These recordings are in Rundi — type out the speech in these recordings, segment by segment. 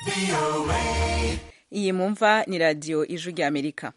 iyi mumva ni radiyo ijwi rya amerika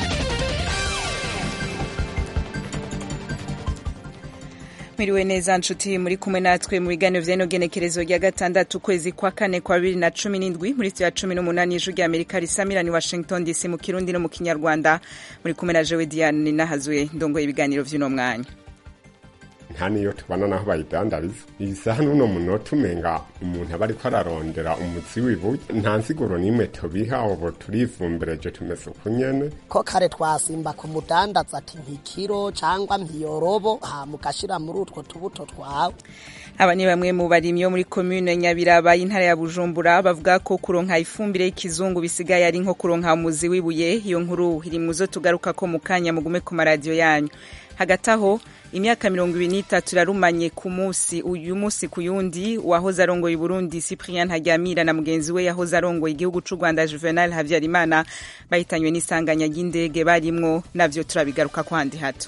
mwiriwe neza nshuti muri kumwe natwe mu biganiro vy'ino genekerezo rya gatandatu ukwezi kwa kane kwa bibiri na cumi n'indwi muri ya cumi n'umunani ijwi rya amerika risamirani washington dc mu kirundi no mu kinyarwanda muri kumwe na jewe diane nahazwe ndongoye ibiganiro vy'uno mwanya nta niyo tubona naho bayidandariza iyi saha n'uno munota umenga umuntu aba ariko ararondera umutsi w'ibuye nta nsiguro n'imwe tubiha ubu turivumbereje tumeze uku nyene ko kare twasimba ku mudandaza ati nk'ikiro cangwa nk'iyorobo hama ugashira muri utwo tubuto twawe aba ni bamwe mu barimyi bo muri komune nyabiraba y'intara ya bujumbura bavuga ko kuronka ifumbire y'ikizungu bisigaye ari nko kuronka umuzi w'ibuye iyo nkuru iri mu zo tugaruka ko mu kanya mugume ku maradiyo yanyu hagati aho imyaka mirongo ibiri n'itatu irarumanye ku munsi uyu munsi ku yundi uwahoze arongoye uburundi cyprien ntaryamira na mugenzi we yahoze arongoye igihugu c'u rwanda juvenal habyarimana bahitanywe n'isanganya ry'indege barimwo navyo turabigaruka kwandi hato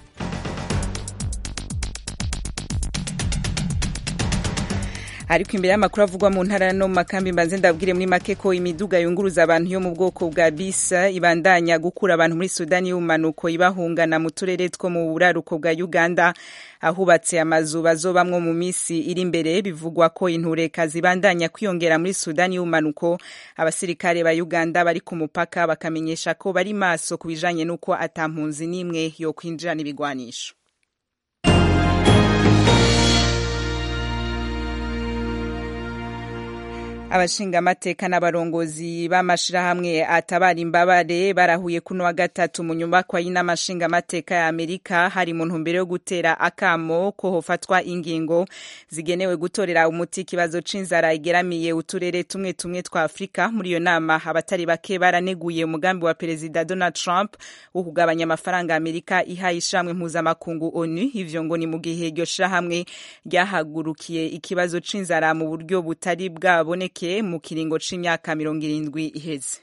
ariko imbere y'amakuru avugwa mu ntara no mu makambi mbanze ndabwire muri make ko imiduga yunguruza abantu yo mu bwoko bwa bisa ibandanya gukura abantu muri sudani y'ubumanuko ibahungana mu turere two mu buraruko bwa uganda ahubatse amazu bazobamwo mu misi iri imbere bivugwa ko intureka zibandanya kwiyongera muri sudani y'ubumanuko abasirikare ba uganda bari ku mupaka bakamenyesha ko bari maso ku bijanye n'uko ata mpunzi n'imwe yo kwinjirana ibigwanisho abashingamateka n'abarongozi b'amashirahamwe atabara imbabare barahuye kuno wa gatatu mu nyubakwa y'inamashingamateka ya amerika hari mu ntumbero yo gutera akamo ko hofatwa ingingo zigenewe gutorera umuti ikibazo c'inzara igeramiye uturere tumwe tumwe twa afurika muri iyo nama abatari bake baraneguye umugambi wa perezida donald trump wo kugabanya amafaranga amerika ihaye ishamwe mpuzamakungu onu ivyo ngo ni mu gihe iryo shirahamwe ryahagurukiye ikibazo c'inzara mu buryo butari bwaboneke mu kiringo c'imyaka mirongo irindwi iheze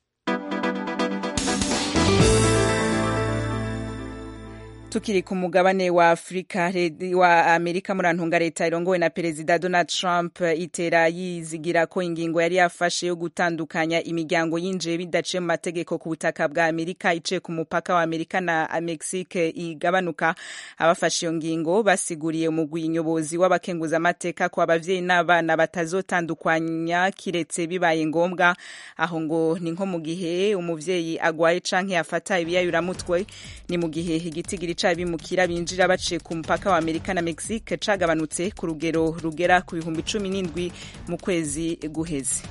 tukiri ku mugabane wa afurika wa amerika murantunga leta irongowe na perezida donald trump itera yizigira ko ingingo yari yafashe yo gutandukanya imiryango yinjiye bidaciye mu mategeko ku butaka bwa amerika iciye ku mupaka wa amerika na mexique igabanuka abafashe iyo ngingo basiguriye umugwi nyobozi w'abakenguzamateka ko abavyeyi n'abana batazotandukanya kiretse bibaye ngombwa aho ngo ni nko mu gihe umuvyeyi agwaye canke yafata ibiyayuramutwe ni mu gihe igitigiri bimukira binjira baciye ku mupaka wa amerika na mexique cagabanutse ku rugero rugera ku bihumbi cumi n'indwi mu kwezi guheze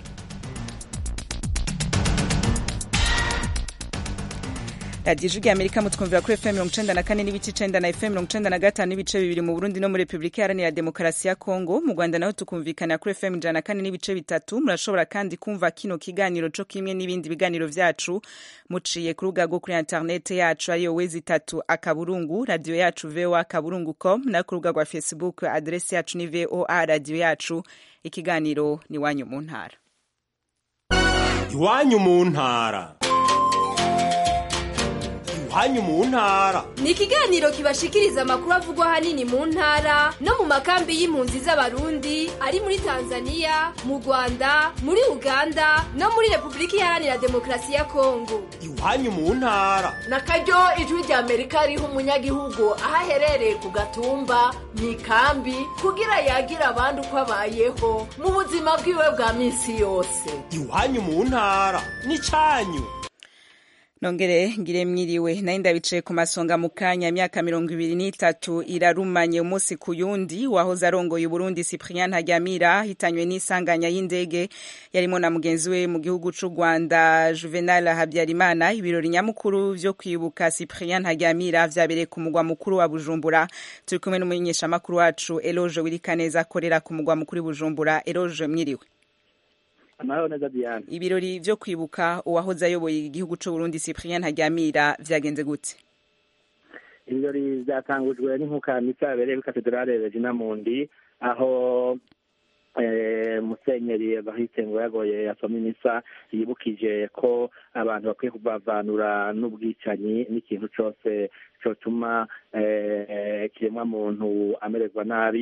radiyo ijwi rya amerika mutwumvira kuri fm mirongo icenda na kane n'ibice icenda na fm mirongo icenda na gatanu n'ibice bibiri mu burundi no muri repubulika iharanira demokarasi ya kongo mu rwanda naho tukumvikana kuri fm ijana na kane n'ibice bitatu murashobora kandi kumva kino kiganiro co kimwe n'ibindi biganiro vyacu muciye ku rubuga rwo kuri interinete yacu ariyo wezi itatu akaburungu radiyo yacu voa akaburungu com no ku rubuga rwa facebook aderesi yacu ni voa radiyo yacu ikiganiro ni iwanyu mu ntara iwanyu mu ntara iwanyu mu ntara ni ikiganiro kibashikiriza amakuru avugwa ahanini mu ntara no mu makambi y'impunzi z'abarundi ari muri tanzania mu rwanda muri uganda no muri repubulika iharanira demokarasi ya kongo iwanyu mu ntara na karyo ijwi rya amerika riha umunyagihugu aho aherereye ku gatumba mu ikambi kugira yagira abandi uko abayeho mu buzima bwiwe bwa minsi yose iwanyu mu ntara ni canyu nongere ngire mwiriwe nayo ndabicaye ku masonga mu kanya imyaka mirongo ibiri n'itatu irarumanye umunsi ku yundi wahoze arongoye uburundi cyprien ntaryamira hitanywe n'isanganya y'indege yarimo na mugenzi we mu gihugu c'u rwanda juvenal habyarimana ibirori nyamukuru vyo kwibuka cyprien ntaryamira vyabereye ku mugwa mukuru wa bujumbura turi kumwe n'umumenyeshamakuru wacu eloge wirikaneza akorera ku mugwa mukuru bujumbura eloge mwiriwe amahoro neza Diane ibirori vyo kwibuka uwahoze ayoboye igihugu c'u Burundi Cyprien Ntaryamira vyagenze gute ibirori vyatangujwe n'inkuka misa yabereye kuri katedrale Regina Mundi aho musenyeri bahise ngo yagoye yasoma imisa yibukije ko abantu bakwiye kubavanura n'ubwicanyi n'ikintu cose cotuma kiremwa muntu amererwa nabi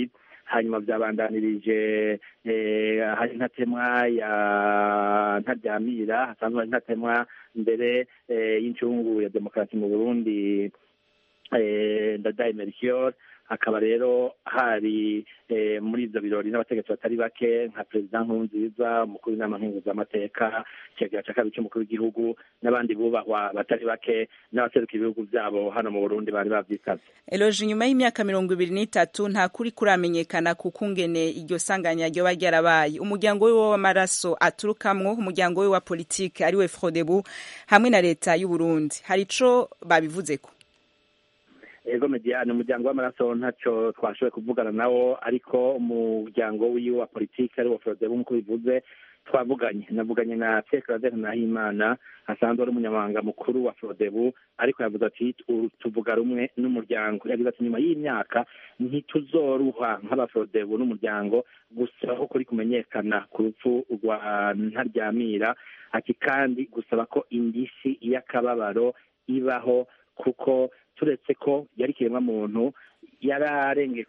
hanyuma byabandanirije hari ntatemwa ya ntaryamira hasanzwe hari ntatemwa mbere y'incungu ya demokarasi mu burundi ndadaye melchior hakaba rero hari muri ibyo birori n'abategetsi batari bake nka perezida nkurunziza umukuru w'inama nkenguzamateka icegera cya kabiri cy'umukuru w'igihugu n'abandi bubahwa batari bake n'abaseruka ibihugu byabo hano mu burundi bari babyitabye eloje nyuma y'imyaka mirongo ibiri n'itatu nta kuri kuramenyekana ku kungene iryo sanganya ryoba ryarabaye umuryango we w'amaraso aturukamwo umuryango we wa politike ariwe frodebu hamwe na leta y'uburundi hari ico babivuzeko ego mediane umuryango w'amaraso ntacyo twashoboye kuvugana nawo ariko umuryango wiwe wa politiki ariwo forodebu nk'uko bivuze twavuganye navuganye na pierre claver nahimana asanzwe ari umunyamabanga mukuru wa forodebu ariko yavuze ati tuvuga rumwe n'umuryango yagize ati nyuma y'imyaka ntituzoruha nk'abaforodebu n'umuryango gusa ko kuri kumenyekana ku rupfu rwa ntaryamira ati kandi gusaba ko indishyi y'akababaro ibaho kuko turetse ko yari ikiremwa muntu yararengeye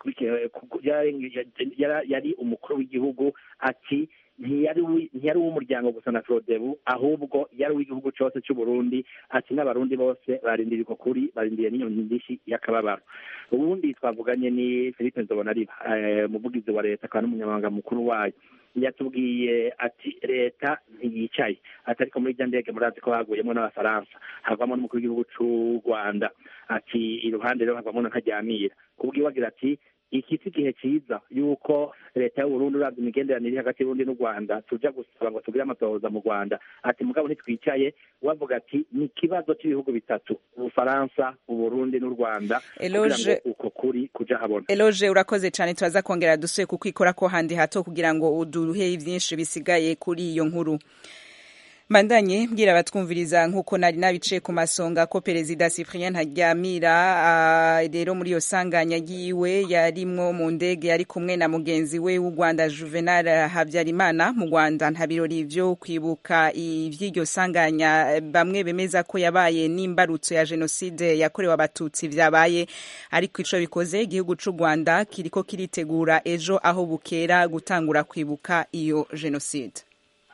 yari umukuru w'igihugu ati ntiyari uw'umuryango gusa na forodebu ahubwo yari uw'igihugu cyose cy'u Burundi ati n'abarundi bose barindiriye uko kuri barindiriye n'iyo ndishyi y'akababaro ubundi twavuganye ni philippe nzobonariba umuvugizi wa leta akaba n'umunyamabanga mukuru wayo yatubwiye ati leta ntiyicaye ati ariko muri irya ndege murazi ko haguyemo n'abafaransa havamo n'umukuru w'igihugu cy'u rwanda ati iruhande rero havamo na ntaryamira kubwiwe agira ati iki si igihe cyiza yuko leta y'uburundi urabye imigenderanire hagati y'uburundi n'u rwanda tuja gusaba ngo tugire amatohoza mu rwanda ati mugabo ntitwicaye wavuga ati ni ikibazo cy'ibihugu bitatu ubufaransa uburundi n'u rwanda kugira ngo uko kuri kuja habona eloge urakoze cyane turaza kongera dusuye kukwikora ko handi hato kugira ngo uduhe byinshi bisigaye kuri iyo nkuru mbandanye mbwira abatwumviriza nk'uko nari nabicaye ku masonga ko perezida cyprien ntaryamira rero muri iyo sanganya yiwe yarimwo mu ndege yari kumwe na mugenzi we w'u rwanda juvenal habyarimana mu rwanda nta birori vyo kwibuka ivy'iryo sanganya bamwe bemeza ko yabaye n'imbarutso ya jenoside yakorewe abatutsi vyabaye ariko ico bikoze igihugu c'u rwanda kiriko kiritegura ejo aho bukera gutangura kwibuka iyo jenoside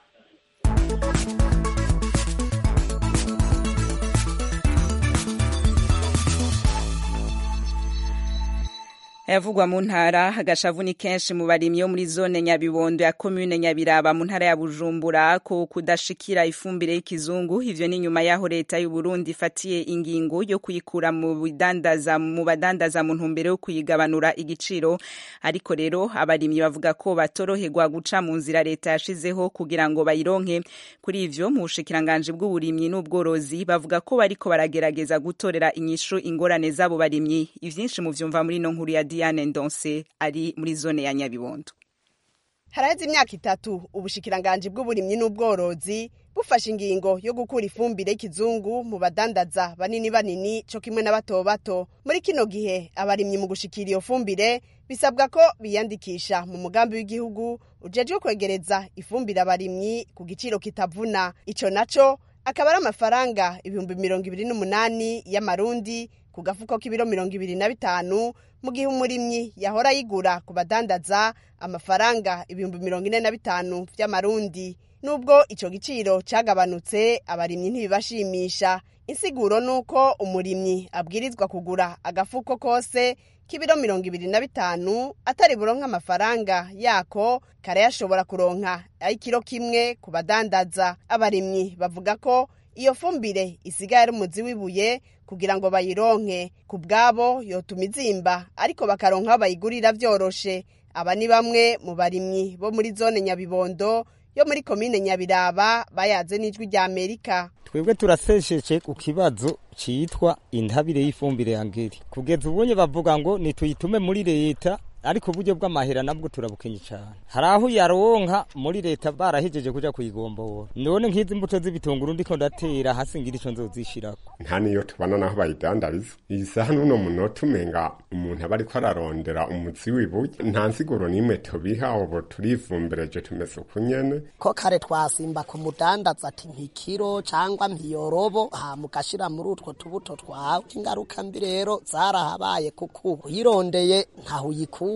ayavugwa mu ntara agashavu ni kenshi mu barimyi yo muri zone nyabibondo ya komune nyabiraba mu ntara ya bujumbura ko kudashikira ifumbire y'ikizungu ivyo ni nyuma y'aho leta y'u Burundi ifatiye ingingo yo kuyikura mu bidandaza mu badandaza mu ntumbero yo kuyigabanura igiciro ariko rero abarimyi bavuga ko batoroherwa guca mu nzira leta yashizeho kugira ngo bayironke kuri ivyo mu bushikiranganje bw'uburimyi n'ubworozi bavuga ko bariko baragerageza gutorera inyishu ingorane z'abo barimyi ivyinshi mu vyumva muri no nkuru ya Diane Ndonse ari muri zone ya Nyabibondo. Haraheze imyaka itatu ubushikiranganje bw'uburimyi n'ubworozi bufashe ingingo yo gukura ifumbire y'ikizungu mu badandaza banini banini co kimwe na bato bato. Muri kino gihe abarimyi mu gushikira iyo fumbire bisabwa ko biyandikisha mu mugambi w'igihugu ujejwe kwegereza ifumbire abarimyi ku giciro kitavuna. Ico naco akaba ari amafaranga ibihumbi mirongo ibiri n'umunani y'amarundi ku gafuko k'ibiro mirongo ibiri na bitanu mu gihe umurimyi yahora yigura ku badandaza amafaranga ibihumbi mirongo ine na bitanu vy'amarundi nubwo ico giciro cagabanutse abarimyi ntibibashimisha insiguro nuko umurimyi abwirizwa kugura agafuko kose k'ibiro mirongo ibiri na bitanu atari buronka amafaranga yako karayashobora kuronka ay'ikiro kimwe ku badandaza abarimyi bavuga ko iyo fumbire isigaye ari umuzi w'ibuye kugira ngo bayironke ku bwabo yotuma izimba ariko bakaronka aho bayigurira vyoroshe aba ni bamwe mu barimyi bo muri zone nyabibondo yo muri komine nyabiraba bayaze n'ijwi rya amerika twebwe turasesheje ku kibazo citwa intabire y'ifumbire ya ngeri kugeza ubunye bavuga ngo nituyitume muri leta ariko uburyo bw'amahera nabwo turabukenye cyane hari aho yaronka muri leta barahejeje kuja kuyigombora none nk'izi mbuto z'ibitunguru ndiko ndatera hasi ngira ico nzozishirako nta niyo tubona naho bayidandariza iyi saha n'uno munota umenga umuntu aba ariko ararondera umutsi w'ibuye nta nsiguro n'imwe tubiha ubu turivumbereje tumeze uku nyene ko kare twasimba ku mudandaza ati nk'ikiro cangwa mpiyorobo hama ugashira muri utwo tubuto twawe ingaruka mbi rero zarahabaye kuko ubu uyirondeye ntaho uyikura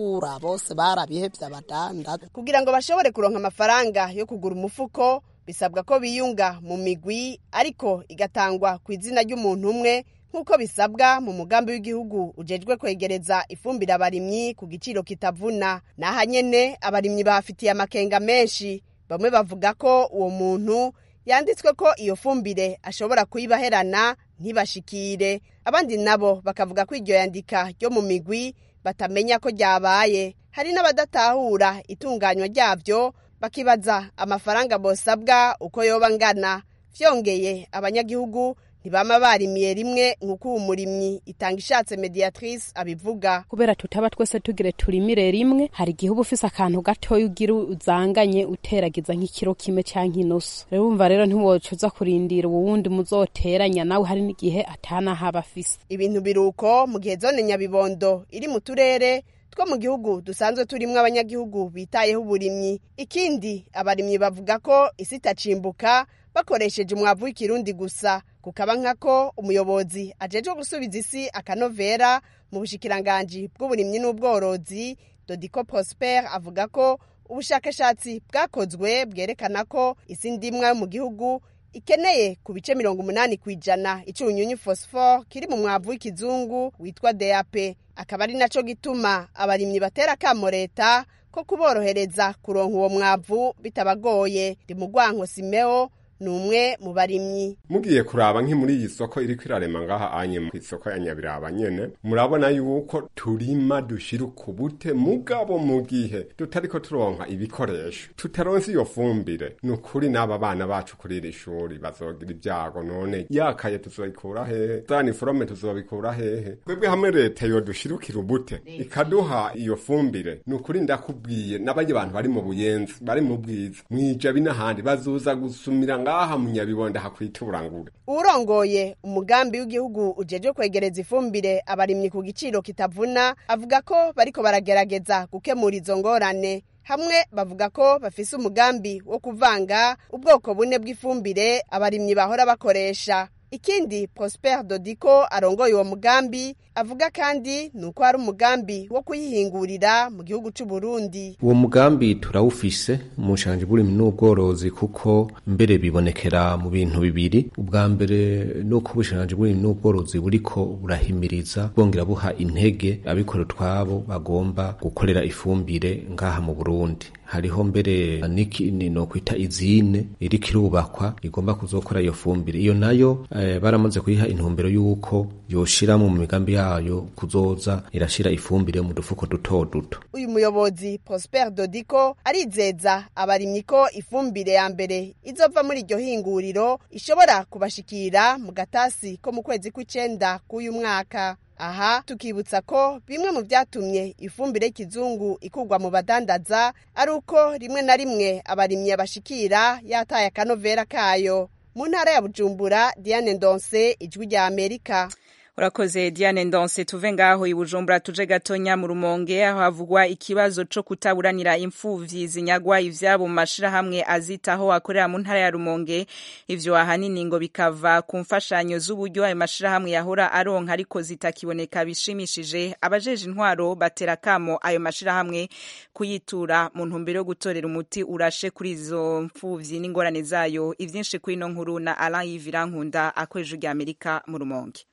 badatahura bose barabihevye abadandaza kugira ngo bashobore kuronka amafaranga yo kugura umufuko bisabwa ko biyunga mu migwi ariko igatangwa ku izina ry'umuntu umwe nk'uko bisabwa mu mugambi w'igihugu ujejwe kwegereza ifumbire abarimyi ku giciro kitavuna n'aha nyene abarimyi bahafitiye amakenga menshi bamwe bavuga ko uwo muntu yanditswe ko iyo fumbire ashobora kuyibaherana ntibashikire abandi nabo bakavuga ko iryo yandika ryo mu migwi batamenya ko ryabaye hari n'abadatahura itunganywa ryabyo bakibaza amafaranga bosabwa uko yoba angana vyongeye abanyagihugu ntibama barimiye rimwe nk'uko uwo murimyi itanga ishatse mediatrice abivuga kubera tutaba twese tugire turimire rimwe hari igihe uba ufise akantu gatoya ugira uzanganye uteragiza nk'ikiro kimwe canke inusu rero wumva rero ntiwoca uza kurindira uwo wundi muzoteranya nawe hari n'igihe atanahaba afise ibintu biruko mu gihe zone nyabibondo iri mu turere two mu gihugu dusanzwe turimwo abanyagihugu bitayeho uburimyi ikindi abarimyi bavuga ko isi itacimbuka bakoresheje umwavu w'ikirundi gusa kukaba nkako umuyobozi ajejwe gusubiza isi akanovera mu bushikiranganji bw'uburimyi n'ubworozi dodiko prosper avuga ko ubushakashatsi bwakozwe bwerekana ko isi ndimwa yo mu gihugu ikeneye ku bice mirongo umunani ku ijana icunyunyu phosphore kiri mu mwavu w'ikizungu witwa DAP akaba ari naco gituma abarimyi batera kamo leta ko kuborohereza kuronka uwo mwavu bitabagoye ndi mu gwanko simeo ni umwe mu barimyi mugiye kuraba nki muri iyi soko iriko irarema ngaha anye ku isoko ya nyabiraba nyene murabona yuko turima dushira ukubute mugabo mu gihe tutariko turonka ibikoresho tutaronse iyo fumbire ni ukuri n'aba bana bacu kuri iri shuri bazogira ibyago none yakaye tuzoyikura hehe za niforome tuzobikura hehe twebwe hamwe leta yo dushirukira ubute ikaduha iyo fumbire ni ukuri ndakubwiye n'abandi bantu bari mu buyenzi bari mu bwiza mwijabi n'ahandi bazoza gusumira ngaha mu nyabibonda hakwita uburangure urongoye umugambi w'igihugu ujejwe kwegereza ifumbire abarimyi ku giciro kitavuna avuga ko bariko baragerageza gukemura izo ngorane hamwe bavuga ko bafise umugambi wo kuvanga ubwoko bune bw'ifumbire abarimyi bahora bakoresha ikindi prosper dodiko arongoye uwo mugambi avuga kandi ni uko hari umugambi wo kuyihingurira mu gihugu c'u Burundi uwo mugambi turawufise mu bushanje bw'uburimyi n'ubworozi kuko mbere bibonekera mu bintu bibiri ubwa mbere nuko ubushanje bw'uburimyi n'ubworozi buriko burahimiriza bwongera buha intege abikorera utwabo bagomba gukorera ifumbire ngaha mu Burundi hariho mbere n'ikini no kwita izine iriko irubakwa igomba kuzokora iyo fumbire iyo nayo eh, baramaze kuyiha intumbero y'uko yoshira mu migambi yayo kuzoza irashira ifumbire mu dufuko duto duto uyu muyobozi prosper dodiko arizeza abarimyi ko ifumbire ya mbere izova muri iryo hinguriro ishobora kubashikira mu gatasi ko mu kwezi kw'icenda k'uyu mwaka aha tukibutsa ko bimwe mu byatumye ifumbire y'ikizungu ikugwa mu badandaza ari uko rimwe na rimwe abarimyi bashikira yataye akanovera kayo mu ntara ya bujumbura diane ndonse ijwi rya amerika urakoze diane ndonse tuve ngaho i bujumbura tuje gatonya mu rumonge aho havugwa ikibazo co kutaburanira impfuvyi zinyagwa ivyabo mu mashirahamwe azitaho akorera mu ntara ya rumonge ivyo ahanini ngo bikava ku mfashanyo z'uburyo ayo mashirahamwe yahora aronka ariko zitakiboneka bishimishije abajeje intwaro batera kamo ayo mashirahamwe kuyitura mu ntumbero yo gutorera umuti urashe kuri izo mpfuvyi n'ingorane zayo ivyinshi kuri ino nkuru na Alain Yivirankunda akoresha rya Amerika mu rumonge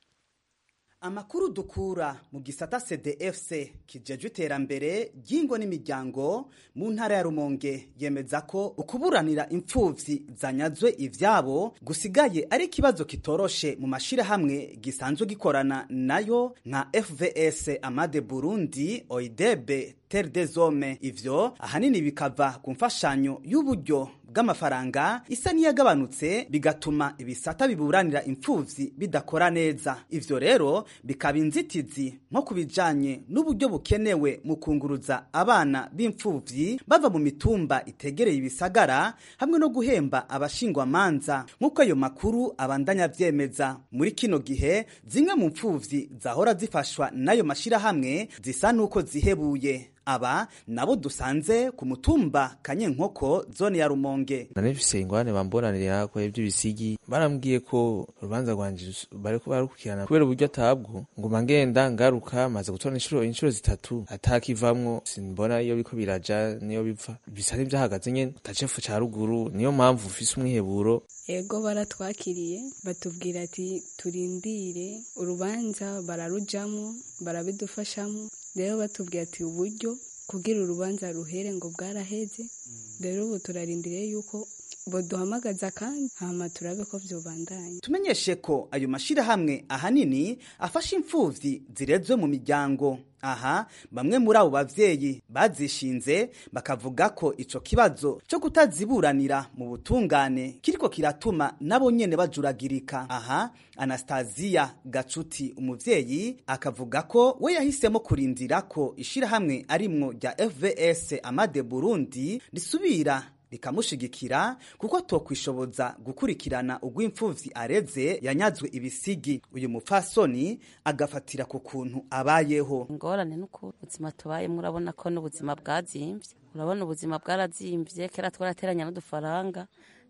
amakuru dukura mu gisata cdfc kijejwe iterambere ry'ingo n'imiryango mu ntara ya rumonge yemeza ko ukuburanira impfuvyi zanyazwe ivyabo gusigaye ari ikibazo kitoroshe mu mashirahamwe gisanzwe gikorana nayo nka fvs amade burundi oidebe terre des hommes ivyo ahanini bikava ku mfashanyo y'uburyo bw'amafaranga isa n'iyagabanutse bigatuma ibisata biburanira impfuvyi bidakora neza ivyo rero bikaba inzitizi nko ku bijanye n'uburyo bukenewe mu kunguruza abana b'impfuvyi bava mu mitumba itegereye ibisagara hamwe no guhemba abashingwamanza nk'uko ayo makuru abandanya vyemeza muri kino gihe zimwe mu mpfuvyi zahora zifashwa n'ayo mashirahamwe zisa n'uko zihebuye aba nabo dusanze ku mutumba kanyenkoko zone ya rumonge nanifise ingwane bambonanira ko ivy'ibisigi barambwiye ko urubanza rwanje bariko barukirana kubera uburyo atabwo nguma ngenda ngaruka maze gutora inshuro inshuro zitatu atakivamwo simbona iyo biko biraja niyo bipfa bisa n'ivyahagaze nyene tacefu ca ruguru niyo mpamvu ufise umwiheburo ego baratwakiriye batubwira ati turindire urubanza bararujamwo barabidufashamo rero batubwira ati uburyo kugira urubanza ruhere ngo bwaraheze rero ubu turarindiriye yuko boduhamagaza kandi hama turabe ko vyobandanya tumenyeshe ko ayo mashirahamwe ahanini afasha imfuvyi zirezwe mu miryango aha bamwe muri abo bavyeyi bazishinze bakavuga ko ico kibazo cyo kutaziburanira mu butungane kiriko kiratuma nabo nyene bajuragirika aha Anastasia Gacuti umuvyeyi akavuga ko we yahisemo kurindira ko ishirahamwe arimwo rya FVS Amade Burundi risubira rikamushigikira kuko tokwishoboza gukurikirana ugw'imfuvyi areze yanyazwe ibisigi uyu mupfasoni agafatira ku kuntu abayeho ingorane nuko ubuzima tubayemo urabona ko n'ubuzima bwazimvye urabona ubuzima bwarazimvye kera twarateranya n'udufaranga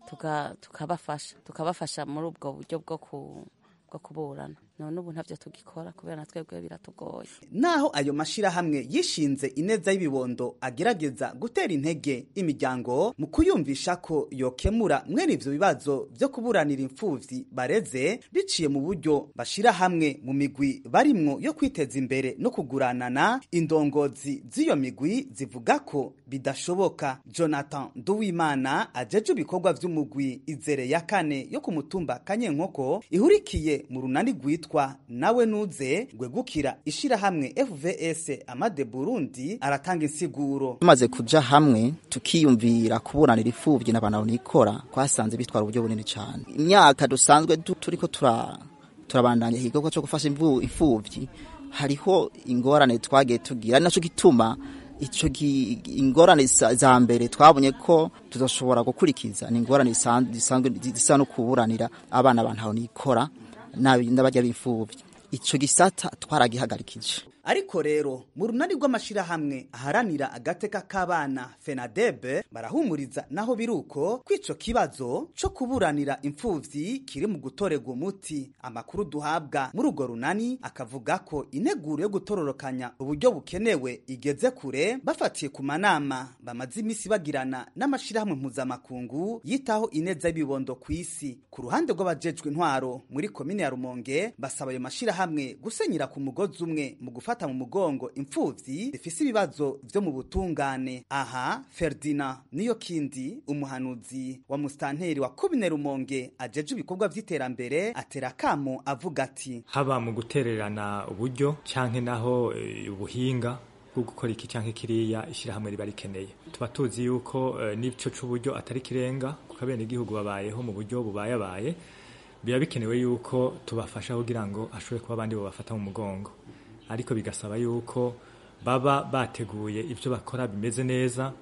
tukabafasha tukabafasha muri ubwo buryo bwo ku bwo kuburana none ubu ntavyo tugikora kubera na twebwe biratugoye naho ayo mashirahamwe yishinze ineza y'ibibondo agerageza gutera intege imiryango mu kuyumvisha ko yokemura mwene ivyo bibazo vyo kuburanira imfuvyi bareze biciye mu buryo bashira hamwe mu migwi barimwo yo kwiteza imbere no kuguranana indongozi z'iyo migwi zivuga ko bidashoboka jonathan duwimana ajeje ibikorwa vy'umugwi izere ya kane yo ku mutumba kanyenkoko ihurikiye mu runani rwitwa nawe nuze gwegukira ishirahamwe FVS Amade Burundi aratanga insiguro tumaze kuja hamwe tukiyumvira kuburanira ifuvyi n'abantu nikora kwasanze bitwara uburyo bunini cyane imyaka dusanzwe turiko tura turabandanya igikorwa cyo gufasha imfuvyi hariho ingorane twagiye tugira ari naco gituma ico ingorane za mbere twabonye ko tuzoshobora gukurikiza ni ingorane zisanzwe zisa no kuburanira abana abantu nikora n'abajya b'imfubyi icyo gisata twaragihagarikije ariko rero mu runani rw'amashirahamwe aharanira agateka k'abana fenadebe barahumuriza naho biruko kw'ico kibazo co kuburanira imfuvyi kiri mu gutorerwa umuti amakuru duhabwa muri urwo runani akavuga ko integuro yo gutororokanya uburyo bukenewe igeze kure bafatiye ku manama bamaze imisi bagirana n'amashirahamwe mpuzamakungu yitaho ineza y'ibibondo ku isi ku ruhande rw'abajejwe intwaro muri komine ya rumonge basaba ayo mashirahamwe gusenyera ku mugozi umwe mu gufata mu mugongo imfuvyi zifise ibibazo vyo mu butungane aha Ferdinand niyo kindi umuhanuzi wa mustanteri wa komine rumonge ajeje ibikorwa vy'iterambere atera kamo avuga ati haba mu gutererana uburyo canke naho e, ubuhinga bwo gukora iki canke kiriya ishirahamwe riba rikeneye tuba tuzi yuko uh, n'ico c'uburyo atari kirenga kuko abene igihugu babayeho mu buryo bubayabaye biba bikenewe yuko tubafasha kugira ngo ashobore kuba abandi bobafata mu mugongo ariko bigasaba yuko baba bateguye ibyo bakora bimeze neza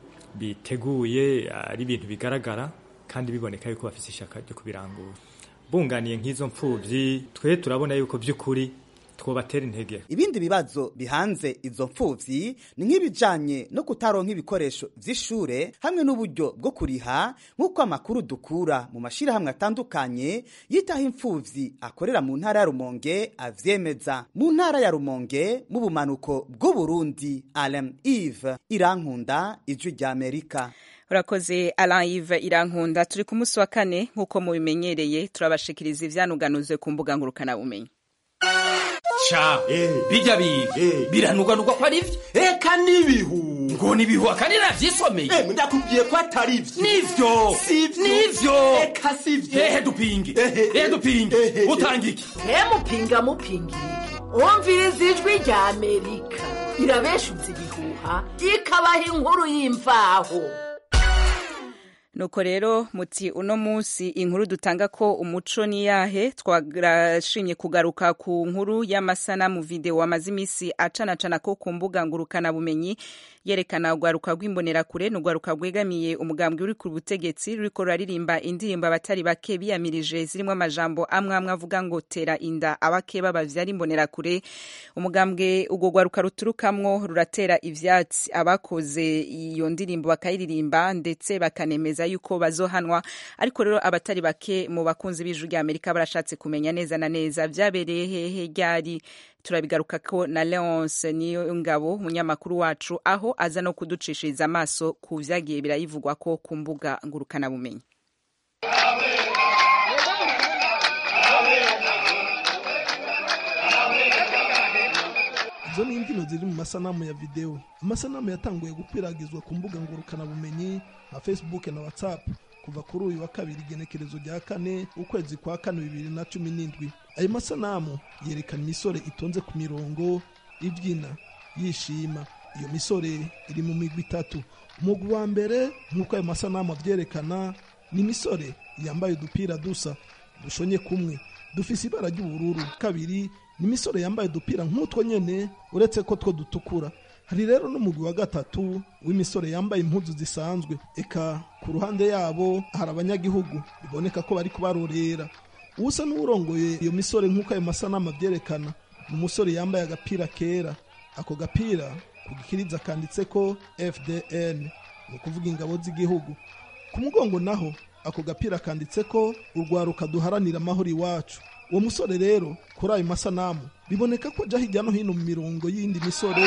biteguye ari ibintu bigaragara kandi biboneka yuko bafite ishyaka ryo kubirangura bunganiye nk'izo mfubyi twe turabona yuko by'ukuri twobatera intege ibindi bibazo bihanze izo mfuvyi ni nk'ibijanye no kutaronka ibikoresho vy'ishure hamwe n'uburyo bwo kuriha nk'uko amakuru dukura mu mashirahamwe atandukanye yitaho imfuvyi akorera mu ntara ya rumonge avyemeza mu ntara ya rumonge mu bumanuko bw'uburundi alem eve irankunda ijwi rya amerika urakoze Alain Yves irankunda turi ku munsi wa kane nk'uko mubimenyereye turabashikiriza ivyanuganuzwe ku mbuga ngurukanabumenyi ca bijya biga biranugwanugwa ko ari vyo eka n'ibihu ngo nibihu akandi navyisomeye ndakubwiye ko atari vyo nivyo nivyo eka sivyo ehe dupinge ehe dupinge utanga iki mupinga mupinga iki umviriza ijwi rya amerika irabeshutse ibihuha ikabaha inkuru y'imvaho nuko rero muti uno munsi inkuru dutanga ko umuco ni yahe twarashimye kugaruka ku nkuru y'amasanamu video amaze iminsi acanacana ko ku mbuga ngurukana bumenyi yerekana urwaruka rw'imbonerakure ni urwaruka rwegamiye umugambwe uri ku butegetsi ruriko ruraririmba indirimbo abatari bake biyamirije zirimo amajambo amwe amwe avuga ngo tera inda abakeba bavyara imbonerakure umugambwe urwo rwaruka ruturukamwo ruratera ivyatsi abakoze iyo ndirimbo bakayiririmba ndetse bakanemeza yuko bazohanwa ariko rero abatari bake mu bakunzi b'ijwi rya amerika barashatse kumenya neza na neza vyabereye hehe ryari turabigaruka ko na leonce niyo ngabo umunyamakuru wacu aho aza no kuducishiriza amaso ku vyagiye birayivugwa ko ku mbuga ngurukanabumenyi izo ni imbyino ziri mu masanamu ya videwo amasanamu yatanguye gukwiragizwa ku mbuga ngurukanabumenyi nka facebook na whatsapp kuva kuri uyu wa kabiri igenekerezo rya kane ukwezi kwa kane bibiri na cumi n'indwi ayo masanamu yerekana imisore itonze ku mirongo ibyina yishima iyo misore iri mu migwi itatu umugwi wa mbere nk'uko ayo masanamu abyerekana ni imisore yambaye udupira dusa dushonye kumwe dufise ibara ry'ubururu kabiri ni imisore yambaye udupira nk'utwo nyene uretse ko two dutukura hari rero n'umugwi wa gatatu w'imisore yambaye impuzu zisanzwe eka ku ruhande yabo hari abanyagihugu biboneka ko bari kubarorera uwusa n'uwurongoye iyo misore nk'uko ayo masanamu abyerekana ni umusore yambaye agapira kera ako gapira ku gikiriza kanditse ko fdn ni ukuvuga ingabo z'igihugu ku mugongo naho ako gapira kanditse ko urwaruka duharanira amahoro iwacu uwo musore rero kuri ayo masanamu biboneka ko ajya hirya no hino mu mirongo y'indi misore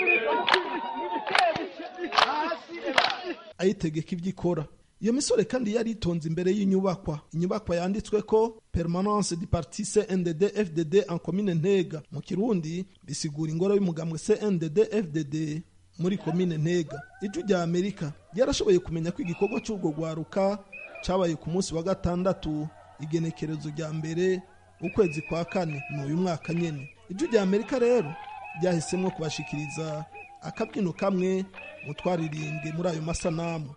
ayitegeka ibyo ikora iyo misore kandi yari itonze imbere y'inyubakwa inyubakwa yanditswe ko permanence du parti cndd fdd en commune ntega mu kirundi bisigura ingoro y'umugambwe cndd fdd muri komine ntega ijwi rya amerika ryarashoboye kumenya ko igikorwa cy'urwo rwaruka cyabaye ku munsi wa gatandatu igenekerezo rya mbere ukwezi kwa kane ni uyu mwaka nyine ijwi rya amerika rero ryahisemo kubashikiriza akabyino kamwe mu twaririmbwe muri ayo masanamu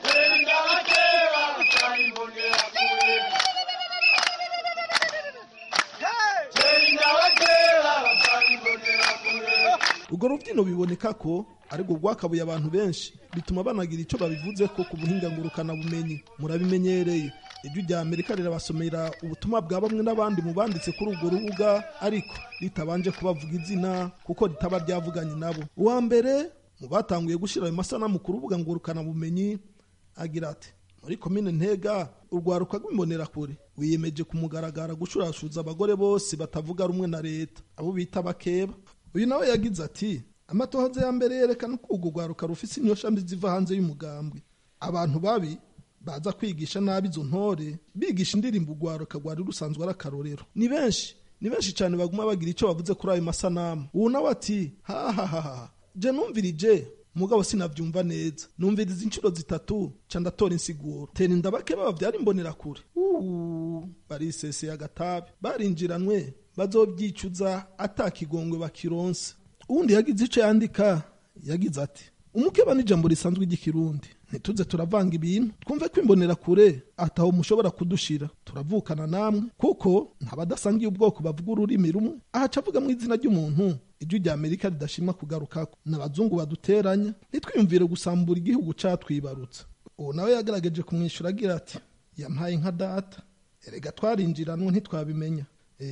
urwo rubyino biboneka ko ariko rwakabuye abantu benshi bituma banagira icyo babivuze ko ku buhinga ngurukanabumenyi murabimenyereye ijwi rya amerika rirabasomera ubutumwa bwa bamwe n'abandi mu banditse kuri urwo rubuga ariko ritabanje kubavuga izina kuko ritaba ryavuganye nabo uwa mbere mu batanguye gushyira ayo masanamu ku rubuga ngurukanabumenyi agira ati muri komine ntega urwaruka rw'imbonerakure wiyemeje kumugaragara gushurashuza abagore bose batavuga rumwe na leta abo bita bakeba uyu nawe yagize ati amatohoza ya mbere yerekana ko urwo rwaruka rufise inyoshambi ziva hanze y'umugambwe abantu babi baza kwigisha nabi izo ntore bigisha indirimbo urwaruka rwari rusanzwe ari akarorero ni benshi ni benshi cyane baguma bagira icyo bavuze kuri ayo masanamu ubu nawe ati hahahaha je numvirije mugabo sinavyumva neza numviriza inshuro zitatu ca ndatora insiguro tera inda bake babavyara imbonerakure uuu bariseseye agatabi barinjiranwe bazovyicuza atakigongwe bakironse uwundi yagize ico yandika yagize ati umukeba n'ijambo risanzwe ry'ikirundi ntituze turavanga ibintu twumve ko imbonerakure ataho mushobora kudushira turavukana namwe kuko ntabadasangiye ubwoko bavuga ururimi rumwe ahaca avuga mu izina ry'umuntu ijwi rya amerika ridashima kugarukako n'abazungu baduteranya ntitwiyumvire gusambura igihugu catwibarutse ubu nawe yagaragaje kumwishyura agira ati yampaye nka data erega twarinjiranwe ntitwabimenya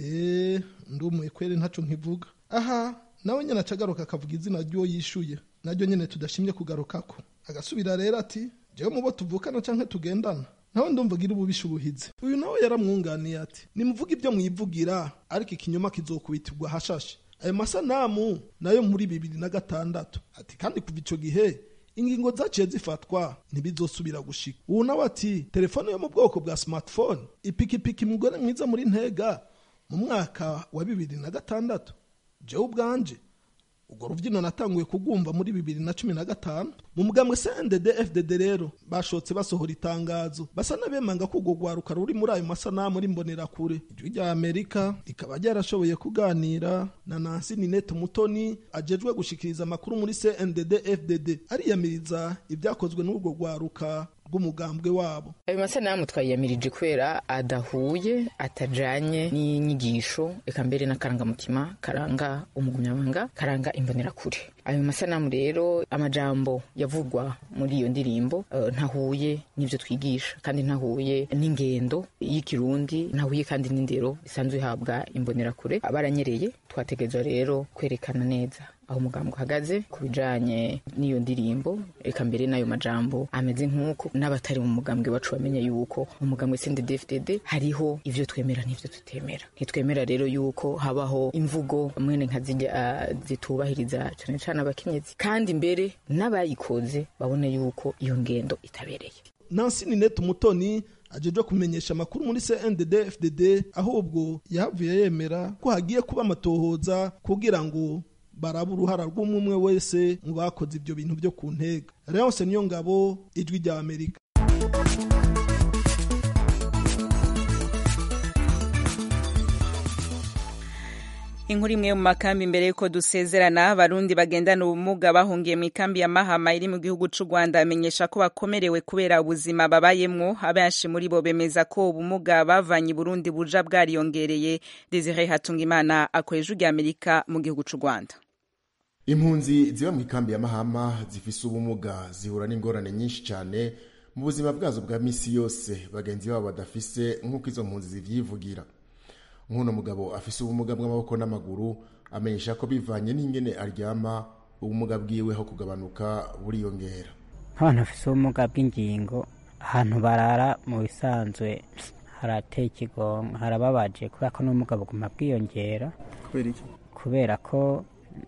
eee ndumuye kweri ntaco nkivuga aha nawe nyine aca agaruka akavuga izina ry'uwo yishuye naryo nyine tudashimye kugarukako agasubira rero ati jewe mubo tuvukana canke tugendana nawe ndumva agira ububisha ubuhizi uyu nawe yaramwunganiye ati nimuvuga ibyo mwivugira ariko ikinyoma kizokubitirwa hashashe ayo masanamu nayo muri bibiri na gatandatu ati kandi kuva ico gihe ingingo zaciye zifatwa ntibizosubira gushika ubu nawe ati telefone yo mu bwoko bwa smartphone ipikipiki mugore mwiza muri ntega mu mwaka wa bibiri na gatandatu jewe ubwanje urwo rubyino natanguye kugumva muri bibiri na cumi na gatanu mu mugambwe cndd fdd rero bashotse basohora itangazo basa n'abemanga ko urwo rwaruka ruri muri ayo masanamu rimbonerakure ijwi rya amerika rikaba ryarashoboye kuganira na nansi ninete umutoni ajejwe gushikiriza amakuru muri cndd fdd ariyamiriza ibyakozwe n'urwo rwaruka bw'umugambwe wabo ayo masanamu twayiyamirije kubera adahuye atajanye n'inyigisho eka mbere n'akarangamutima karanga umugumyabanga karanga imbonerakure ayo masanamu rero amajambo yavugwa muri iyo ndirimbo uh, ntahuye n'ivyo twigisha kandi ntahuye n'ingendo y'ikirundi ntahuye kandi n'indero isanzwe ihabwa imbonerakure baranyereye twategerezwa rero kwerekana neza aho umugambi uhagaze ku bijanye n'iyo ndirimbo reka mbere n'ayo majambo ameze nk'uko n'abatari mu mugambwe wacu bamenye yuko mu mugambwe CNDD-FDD hariho ivyo twemera n'ivyo tutemera ntitwemera rero yuko habaho imvugo mwene nka zirya uh, zitubahiriza cane cane abakenyezi kandi mbere n'abayikoze babone yuko iyo ngendo itabereye Nancy Ninette Umutoni ajeje kumenyesha amakuru muri CNDD FDD ahubwo yahavuye yemera ko hagiye kuba amatohoza kugira ngo baraba uruhara rw'umwe wese mu bakoze ibyo bintu byo ku ntega Leonce niyo ngabo ijwi rya Amerika inkuru imwe mu makambi mbere yuko dusezerana abarundi bagendana ubumuga bahungiye mu ikambi ya mahama iri mu gihugu c'u rwanda bamenyesha ko bakomerewe kubera ubuzima babayemwo abenshi muri bo bemeza ko ubumuga bavanye i burundi buja bwariyongereye desire hatungimana akoresha ujya amerika mu gihugu c'u rwanda impunzi ziba mu ikambi ya mahama zifise ubumuga zihura n'ingorane nyinshi cyane mu buzima bwazo bwa misi yose bagenzi babo badafise nk'uko izo mpunzi zivyivugira nk'uno mugabo afise ubumuga bw'amaboko n'amaguru amenyesha ko bivanye n'ingene aryama ubumuga bwiwe ho kugabanuka buriyongera nk'abantu bafise ubumuga bw'ingingo ahantu barara mu bisanzwe harateye ikigongo harababaje kubera ko n'ubumuga buguma bwiyongera kubera iki kubera ko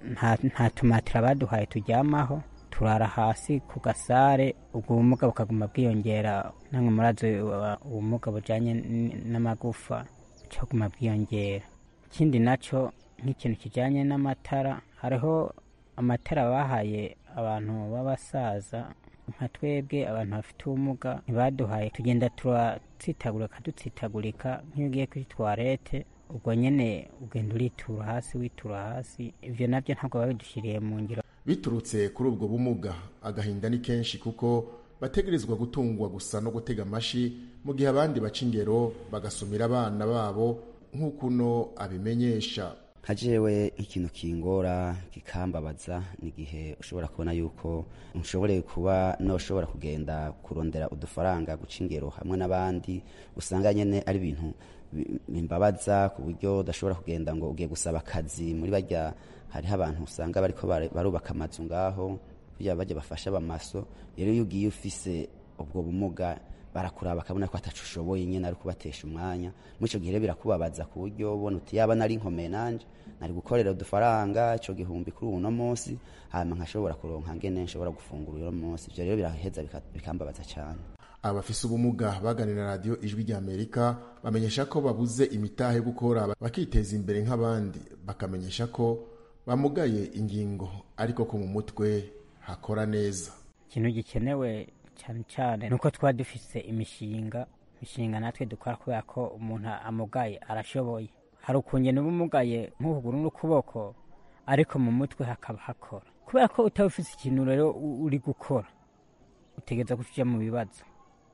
nta tumatira baduhaye turyamaho turara hasi ku gasare ubwo bumuga bukaguma bwiyongera namwe murazi ubumuga bujanye n'amagufa cyaguma bwiyongera ikindi nacyo nk'ikintu kijyanye n'amatara hariho amatara bahaye abantu b'abasaza nka twebwe abantu bafite ubumuga ntibaduhaye tugenda turatsitagurika dutsitagurika nk'iyo ugiye kuri tuwarete ubwo nyine ugenda uritura hasi witura hasi ibyo nabyo ntabwo babidushyiriye mu ngiro biturutse kuri ubwo bumuga agahinda ni kenshi kuko bategerezwa gutungwa gusa no gutega amashi mu gihe abandi baca ingero bagasumira abana babo nk'uko uno abimenyesha nka jewe ikintu kingora kikambabaza ni igihe ushobora kubona yuko nshobore kuba noshobora kugenda kurondera udufaranga guca ingero hamwe n'abandi usanga nyene ari ibintu bimbabaza ku buryo udashobora kugenda ngo ugiye gusaba akazi muri barya hariho abantu usanga bariko barubaka amazu ngaho kugira bajya bafasha abamaso rero iyo ugiye ufise ubwo bumuga barakuraba bakabona ko atacu ushoboye nyine ari kubatesha umwanya muri icyo gihe rero birakubabaza ku buryo ubona uti yaba nari nkomeye nanje nari gukorera udufaranga icyo gihumbi kuri uno munsi hanyuma nkashobora kuronka ngene nshobora gufungura uno munsi ibyo rero biraheza bikambabaza cyane abafise ubumuga baganira radiyo ijwi rya amerika bamenyesha ko babuze imitahe yo gukora bakiteza imbere nk'abandi bakamenyesha ko bamugaye ingingo ariko ko mu mutwe hakora neza ikintu gikenewe cyane cyane nuko twaba dufise imishinga imishinga natwe dukora kubera ko umuntu amugaye arashoboye hari ukungena uba umugaye nk'ukuguru n'ukuboko ariko mu mutwe hakaba hakora kubera ko utaba ufise ikintu rero uri gukora utegereza kuja mu bibazo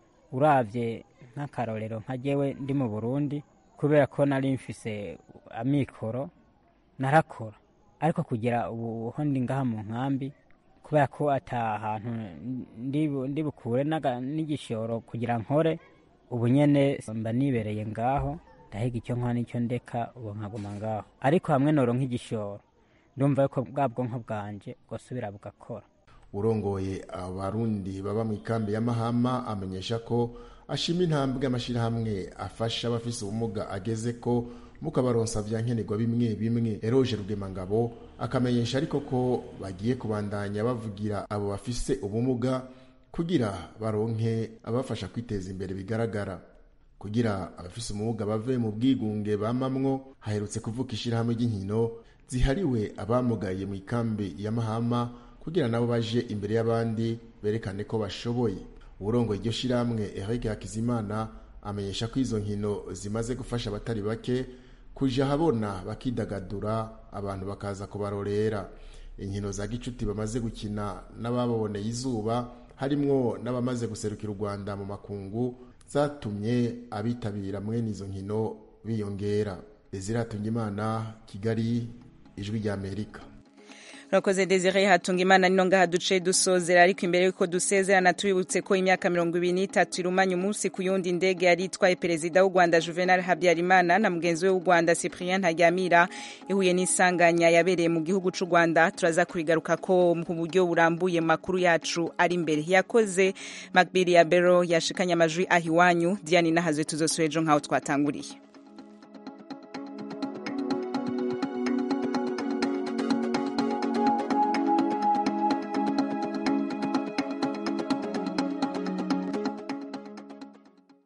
uravye nk'akarorero nka jewe ndi mu burundi kubera ko nari mfise amikoro narakora ariko kugira ubu ho ndi ngaha mu nkambi kubera ko ata hantu ndi bukure n'igishoro kugira nkore ubu nyene mba nibereye ngaho ndahiga icyo nkora n'icyo ndeka ubu nkaguma ngaho ariko hamwe noro nk'igishoro ndumva yuko bwa bwonko bwanje bwosubira bugakora urongoye abarundi baba mu ikambi ya mahama amenyesha ko ashima intambwe amashyirahamwe afasha abafise ubumuga ageze ko mukabaronsa vya nkenerwa bimwe bimwe eroje rugemangabo akamenyesha ariko ko bagiye kubandanya bavugira abo bafise ubumuga kugira baronke abafasha kwiteza imbere bigaragara kugira abafise ubumuga bave mu bwigunge bamamwo haherutse kuvuka ishirahamwe ry'inkino zihariwe abamugaye mu ikambi ya mahama kugira nabo baje imbere y'abandi berekane ko bashoboye uburongoye iryo shirahamwe Eric Hakizimana amenyesha ko izo nkino zimaze gufasha abatari bake kuja habona bakidagadura abantu bakaza kubarorera inkino za gicuti bamaze gukina n'ababoneye izuba harimwo n'abamaze guserukira u rwanda mu makungu zatumye abitabira mwene izo nkino biyongera desire hatungimana kigali ijwi ry'amerika urakoze desire hatunga imana nino ngaha duce dusozera ariko imbere yuko dusezerana tubibutse ko imyaka mirongo ibiri n'itatu irumanya umunsi ku yundi ndege yari itwaye perezida w'u rwanda juvenal habyarimana na mugenzi we w'u rwanda cyprien ntaryamira ihuye n'isanganya yabereye mu gihugu cy'u rwanda turaza kurigaruka ko mu buryo burambuye makuru yacu ari imbere yakoze macbiri ya bero yashikanye amajwi aho iwanyu diane nahazwe tuzosura ejo nk'aho twatanguriye